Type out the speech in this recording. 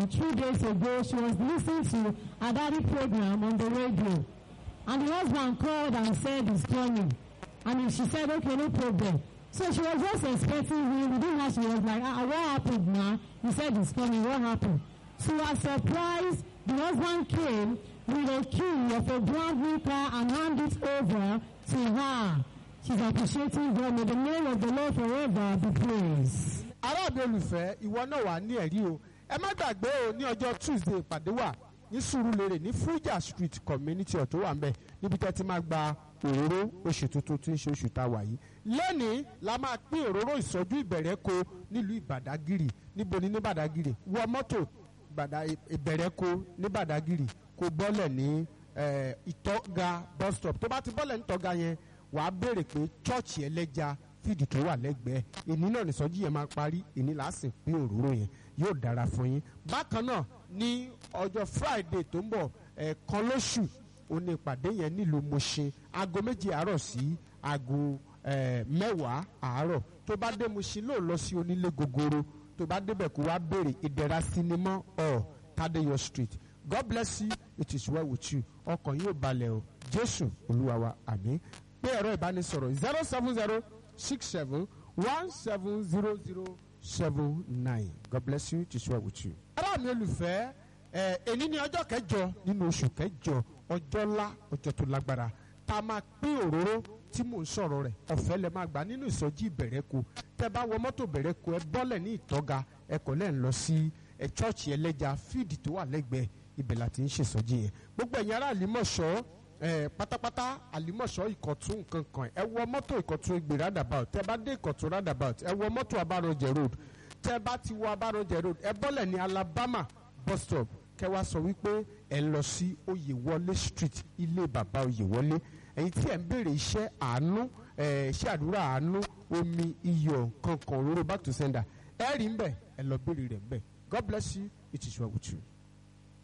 Two days ago, she was listening to a daddy program on the radio. And the husband called and said he's coming. And she said, okay, no problem. So she was just expecting him. Within her, she was like, ah, what happened now? He said he's coming. What happened? To her surprise, the husband came with a key of a brand new car and handed it over to her. She's appreciating God. May the name of the Lord forever be praised. aráàbí olùfẹ́ ìwọ náà wà ní ẹ̀rí o ẹ má gbàgbé o ní ọjọ́ tuesday ìpàdé wà ní Sùúrùlérè ní Fuja street community ọ̀ tó wà ńbẹ̀ níbi tẹ́ ti máa gba òróró oṣù tuntun tí ń ṣe oṣù tá a wà yìí lẹ́nìí la máa pín òróró ìsọjú ìbẹ̀rẹ̀ ko nílùú ìbàdàgìrì níbo ni ní ìbàdàgìrì wọ mọ́tò ìbẹ̀rẹ̀ ko ní ìbàdàgìrì kó bọ́lẹ̀ ní eh, ìtọ́ga bus stop tó bá ti bọ́lẹ̀ ní ìtọ́ga yẹn wàá béèrè pé chọ́ọ̀chì ẹlẹ́ja fídì tó wà lẹ́gbẹ̀ẹ́ èní náà nìsọjí yẹn máa parí èní là á sì pín òróró yẹn yóò dára fún yín bákan náà ní ọjọ́ friday tó ń bọ̀ ẹ̀ẹ̀kan lóṣù òní ìpàdé yẹn nílùú Mushin aago méjì àárọ̀ sí aago eh, mẹ́wàá àárọ̀ tó bá dé Mushin lóò lọ sí onílé gogoro tó bá débẹ̀ kó wá béèrè ìdẹ̀ra sinimá ọ̀ Tadeyo street God bless you it is well with you ọkàn yóò balẹ̀ o Jésù Olúwa wa àmín pé ẹ̀rọ ìbánisọ̀rọ̀ zero seven zero six seven one seven zero zero seven nine God bless you it is well with you. ará mi olùfẹ́ ẹ̀ èní ni ọjọ́ kẹjọ nínú oṣù kẹjọ ọjọ́ ńlá ọjọ́ tó lágbára tá a máa pín òróró tí mò ń sọ̀rọ̀ rẹ̀ ọ̀fẹ́ lẹ máa gbà nínú ìsọjí ìbẹ̀rẹ̀kọ tẹ́ bá wọ mọ́tò bẹ̀rẹ̀kọ ẹ bọ́lẹ̀ ní ìtọ́ga ẹ kọ̀ lẹ́ ń lọ sí ẹ chọ́ọ̀chì ẹlẹ́ja fíìdì tó wà lẹ́gbẹ̀ẹ́ ibẹ̀ la ti ń ṣèsọjí yẹn gbogbo ẹ̀yin ará àlímọ̀ṣọ́ ẹ pátápátá àlímọ̀ṣọ́ ìkọ̀tún nǹkan kan ẹ wọ mọ́tò ìkọ̀tún ìgbè roundabout tẹ́ bá dé ìkọ̀tún roundabout ẹ wọ mọ́tò abárànjẹ road tẹ́ bá ti wọ abárànjẹ road ẹ bọ́lẹ̀ ní Alabama bus stop kẹ́ wá sọ wípé ẹ lọ sí Oyèwọlé street ilé bàbá Oyèwọlé ẹ̀yin tí ẹ ń béèrè iṣẹ́ àánú iṣẹ́ àdúrà àánú omi iyọ̀ kankan òróró back to sender ẹ rí ń bẹ̀ ẹ lọ béèrè rẹ̀ ń bẹ̀ God bless you it is well with you.